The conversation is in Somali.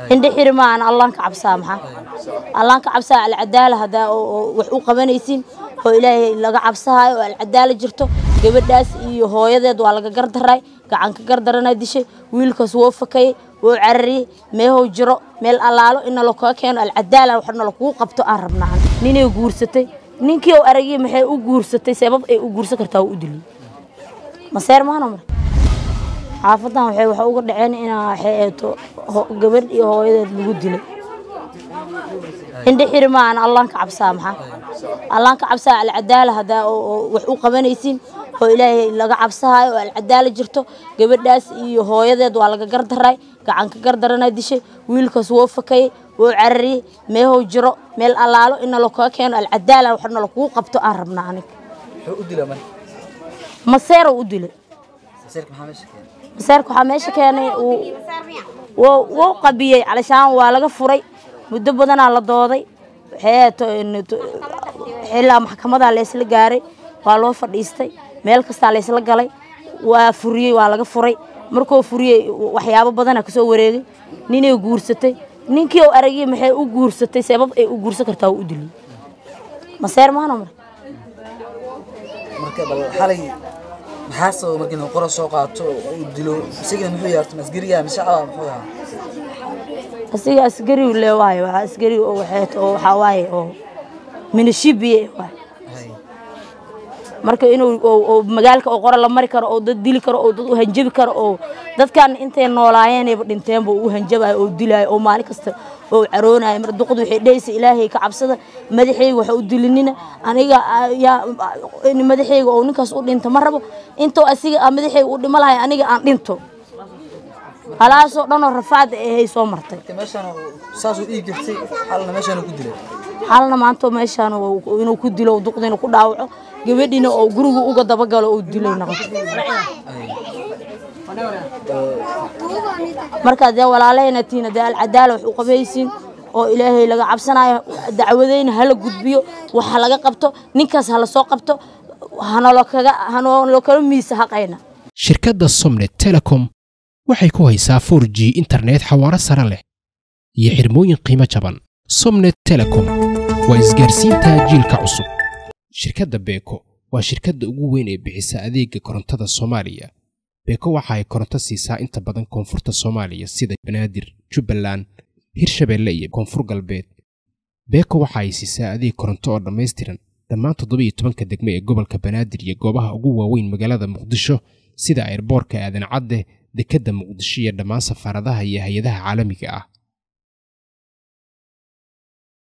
indhe xiri maahan allaan ka cabsaa maxaa allaan ka cabsaa alcadaala haddaa wax u qabanaysiin oo ilaahay laga cabsahayo oo alcadaala jirto gabadhaas iyo hooyadeed waa laga gardaray gacan ka gardaranaa dishay wiilkaas woo fakayay woo carariyey meehow jiro meel allaalo ina lakaga keeno alcadaala waxna lakugu qabto aan rabnaa ninay guursatay ninkii oo aragii maxay u guursatay sabab ay u guursan kartaa u diliyey maseer maana mar xaafadan waxay waxa uga dhaceen inaa waxay eeto gabadh iyo hooyadeed lagu dilay indhe xiri maahan allaan ka cabsaa maxaa allaan ka cabsaa alcadaala haddaa wax u qabanaysiin oo ilaahay laga cabsahayo oo alcadaala jirto gabadhaas iyo hooyadeed waa laga gardaray gacan ka gardaranaa dishay wiilkaas woo fakayay woo carariyey meehow jiro meel allaalo ina lakaga keeno alcadaala waxna lakugu qabto aan rabnaa aniga maseero u dilay maseerka waxaa meesha keenay wou qabiyey calishaan waa laga furay muddo badanaa la dooday xilaa maxkamadaa laysla gaaray waa loo fadhiistay meel kastaa laysla galay waa furiyey waa laga furay markuu furiyey waxyaabo badana kasoo wareegay ninay guursatay ninkii oo aragii maxay u guursatay sabab ay u guursan kartaa u diliyey maseer maana mar maxaasoo markii uu qoro soo qaato uu dilo isagana muxuu yaarto asgariga mise shacaba muxuu yahaa asiga asgari le waaye waa asgari oo waxeet oo waxaa waaye oo minishibiye waaye marka inuu magaalka oo qora la mari karo oo dad dili karo oo dad u hanjabi karo oo dadkan intay noolaayeenayba dhinteenba u hanjabayo oo dilaayo oo maalin kasta oo caroonayo mar duqdu waxay dhehaysa ilaahay ka cabsada madaxayga waxa u dilinina aniga yaa madaxayga oo ninkaas u dhinto ma rabo intoo asiga madaxayga u dhimo lahay aniga aan dhinto halaasoo dhanoo rafaada ahay soo martay saasuu dhiig jirtay xalna meeshaan ku dilay xalna maanta meeshaan inuu ku dilo duqda inuu ku dhaawaco gabadhiina oo guriga uga dabagalo oo dilay noqoto marka dee walaalahayna tiina dee alcadaala wax u qabaysiin oo ilaahay laga cabsanayo dacwadeyna hala gudbiyo waxa laga qabto ninkaas hala soo qabto hanalo kala miisa haqayna shirkadda somnet telecom waxay ku haysaa 4 g internet xawaaro sare leh iyo xirmooyin qiimo jaban somnet telecom waa isgaarsiinta jiilka cusub shirkadda beeko waa shirkadda ugu weyn ee bixisa adeega korontada soomaaliya beeko waxa ay koronto siisaa inta badan koonfurta soomaaliya sida banaadir jubbaland hirshabeelle iyo koonfur galbeed beeko waxa ay siisaa adeeg koronto oo dhammaystiran dhammaan toddobiiyo tobanka degme ee gobolka banaadir iyo goobaha ugu waaweyn magaalada muqdisho sida airboorka aadan cadde dekedda muqdisho iyo dhammaan safaaradaha iyo hay-adaha caalamiga ah